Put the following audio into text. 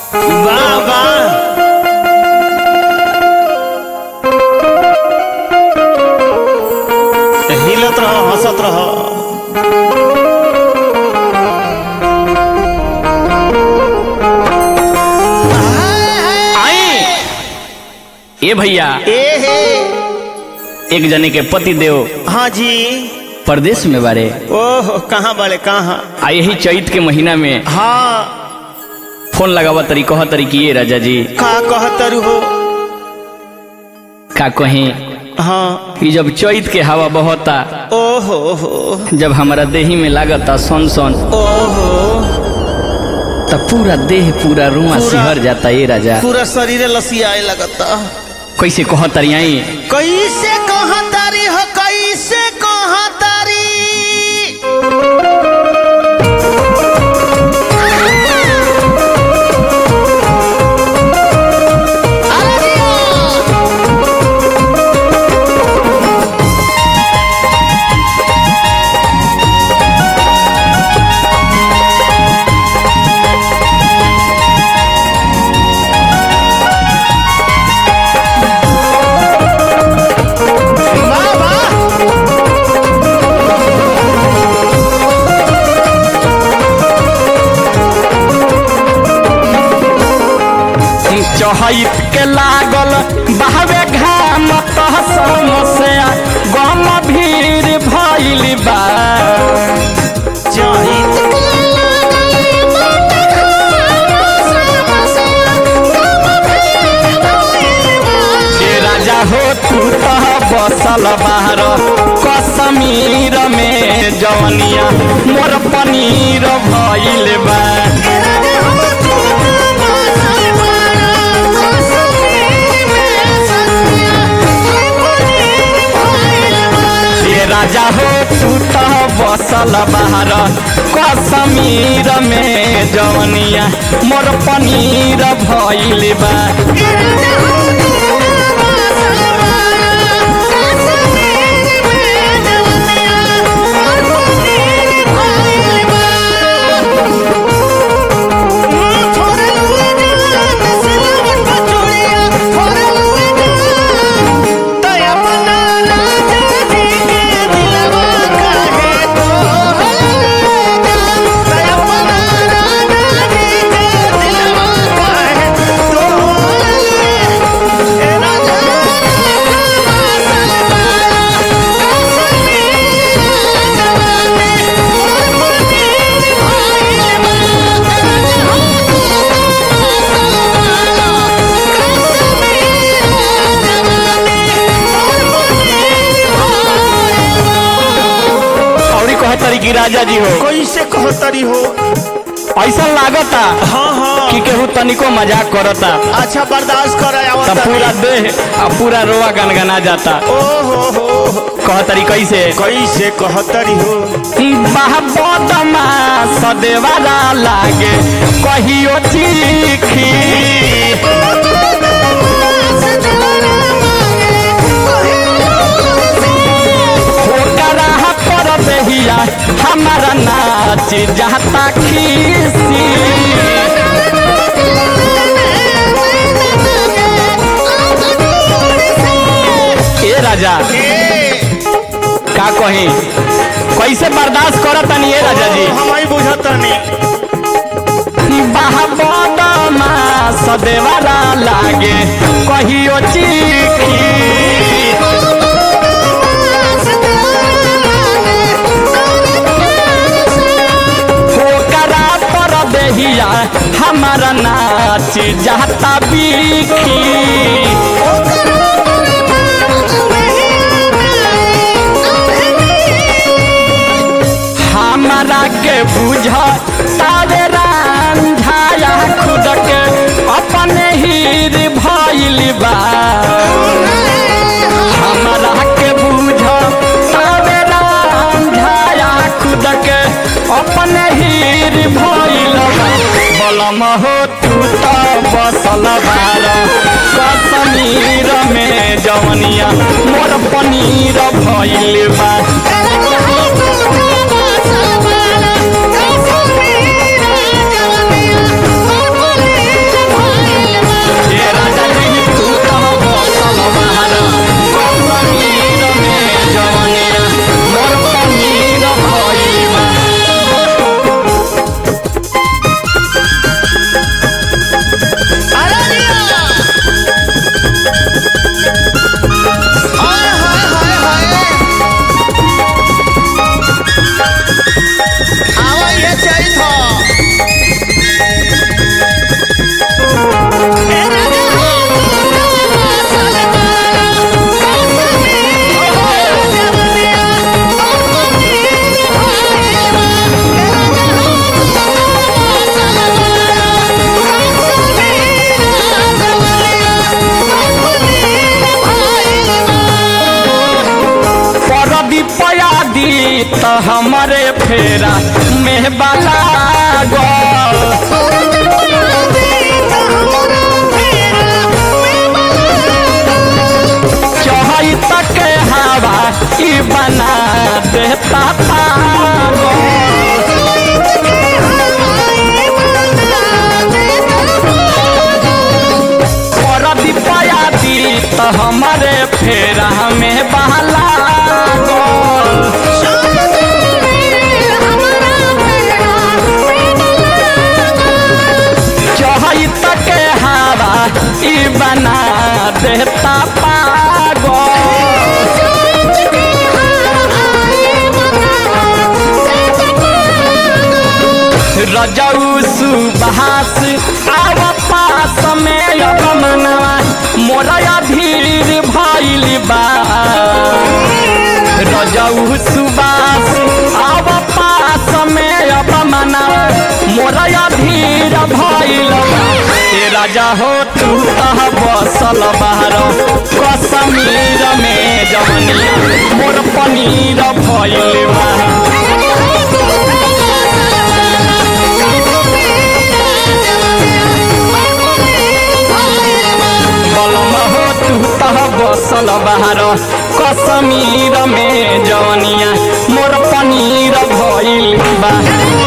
वाह वाह हिलत रहो हंसत रहो आई ए भैया ए हे एक जने के पति देव हाँ जी परदेश में बारे ओह कहाँ बड़े कहाँ आ यही चैत के महीना में हाँ फोन लगावा तरी कह तरी कि ये राजा जी का कहतरु हो का कहीं हाँ कि जब चैत के हवा बहता ओहो हो जब हमारा देही में लागता सन सन ओहो तब पूरा देह पूरा रुआ पूरा- सिहर जाता ये राजा पूरा शरीर लसियाए लगता कैसे कह तरी आई कैसे कहतारी हो कैसे कहतारी वाह वाह चहैत के लागल बहवे घाम तह समस्या गम भीड़ भइल बा चाहिए के राजा हो तू तह बसल बाहर कश्मीर में जवनिया मोर पनीर भइल बा के राजा हो तू तह बसल बाहर कश्मीर में जवनिया मोर पनीर भइल बा और कहतरी कि राजा जी हो कैसे कहतरी हो ऐसा लागता हाँ हाँ कि केहू तनिको मजाक करता अच्छा बर्दाश्त कर तब पूरा देह आ पूरा रोआ गनगना जाता ओहो हो कहतरी कैसे कैसे कहतरी हो बदमा सदेवारा लागे कहियो चीखी होकरा पर दहिया हमारा नाच जाता खीसी ए राजा का कही कैसे बर्दाश्त करतनी ए राजा जी हमारी बुझतनी बदमा सदेवारा लागे कहियो चीखी होकरा पर दहिया हमारा नाच जाता बीखी हमारा के बुझ तारे रांझाया खुद के अपने हीर भइल बा हमारा के बुझ तारे रांझाया खुद के अपने हीर भइल बा बलम हो तू तो बसल बार कश्मीर में जवनिया मोर पनीर भइल बा Thank you. तो हमारे फेरा में बाला गो चढ़ई तक हवा ई बना देता पागल पर दिपाया दी तो हमारे फेरा में बहला गो चढ़ई तक हवा ई बना देता पागल रजऊ सुबास आव पास में अपमनवा मोरया धीर भइल बा रजऊ सुबास आव पास में अपमनवा मोरया धीर भइल बा ए राजा हो तू तह बसल बाहर कश्मीर में जवनिया मोर पनीर भइल बा बलम हो तू तह बसल बाहर कश्मीर में जवनिया मोर पनीर भइल बा